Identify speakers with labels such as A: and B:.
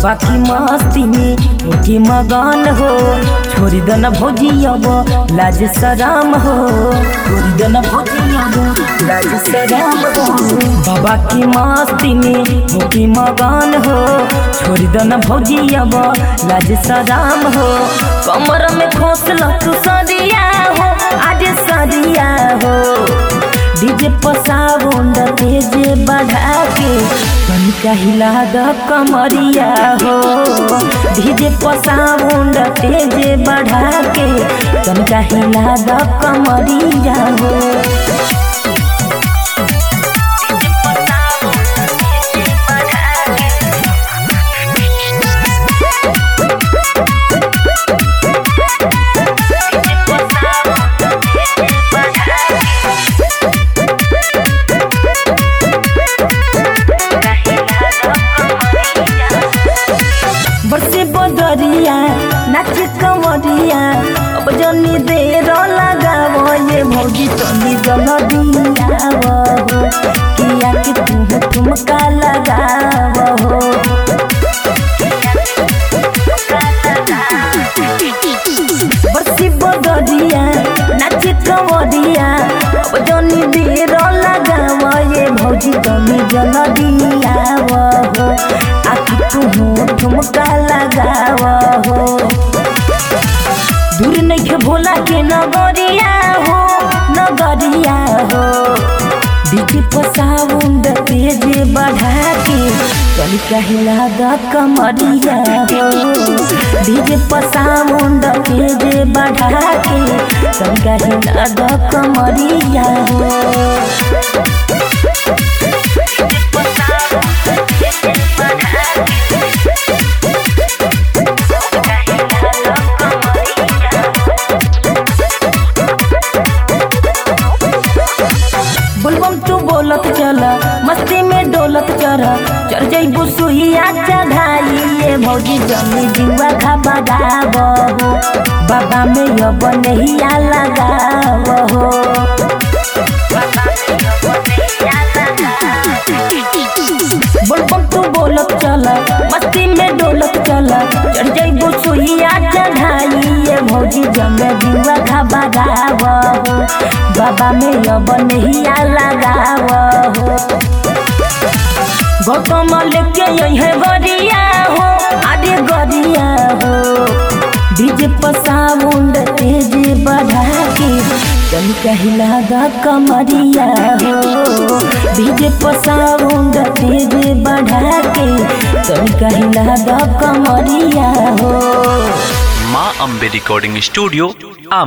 A: बाबा की मस्ती में होके मगन हो छोड़ी दो न भौजी अब लाज सराम हो छोड़ी दो न भौजी अब लाज सराम हो बाबा की मस्ती में होके मगन हो छोड़ी दो न भौजी अब लाज सराम हो कमर में खोसल तू सरिया हो आज सरिया हो डीजे पसाउंड तेज बढ़ा के तनिका हिला द कमरिया हो डीजे पसाउंड तेज बढ़ा के तनिका हिला द कमरिया हो बरसे बदरिया नाच कमरिया अब जनी देर लगावो ये भौजी तनी जलदिया हो किया कि तुम ठुमका लगावो बरसे बदरिया नाच कमरिया अब जनी देर लगावो ये भौजी तनी जलदिया हो आखि तुम ठुमका लगाव हो दूर नहीं भोला के नगरिया हो नगरिया हो डीजे पसाउंड तेज बढ़ा के तनिका हिला द कमरिया हो डीजे पसाउंड तेज बढ़ा के तनिका हिला द कमरिया हो बुलबम तू बोलत चल मस्ती में डोलत चल चढ़ जइबू सुहिया चढ़ाई ये भौजी जमी जुआ खा बगाव हो बाबा में अब नहिया लगाव हो बुलबम तू बोलत चल मस्ती में डोलत चल चढ़ जइबू सुहिया चढ़ाई ये भौजी जमे जुआ खा बगाव हो बाबा में अब नहिया लगाव हो गौतम लेके यही गरिया हो आगे गरिया हो डीजे पसाउंड तेज बढ़ा के तनिका हिला द कमरिया हो डीजे पसाउंड तेज बढ़ा के तनिका हिला द कमरिया हो
B: माँ अम्बे रिकॉर्डिंग स्टूडियो